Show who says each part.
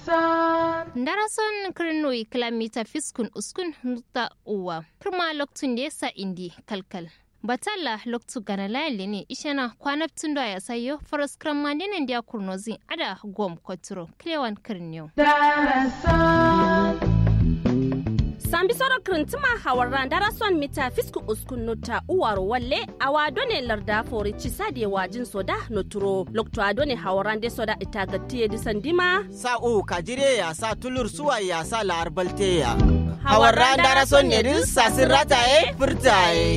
Speaker 1: Darason kirnoi kilomita fiskun uskun nuta uwa. Kirma loktun da yasa indi kalkal. Batalla loktu gana layali ne ishana kwanaptun da ya sayo faras kramma dinin da kurnozi ada gom koturo klewan kirniyo.
Speaker 2: sambi soro kirintima hawarran darason mita fisku uskun nota uwaro walle awa done larda fori cisade wajin soda noturo lokto adone hawarran de soda itagatiye disandima
Speaker 3: sa'u kajire ya sa tulur suwa ya sa la'arbalte ya hawarran darason ne din sasin rataye furtaye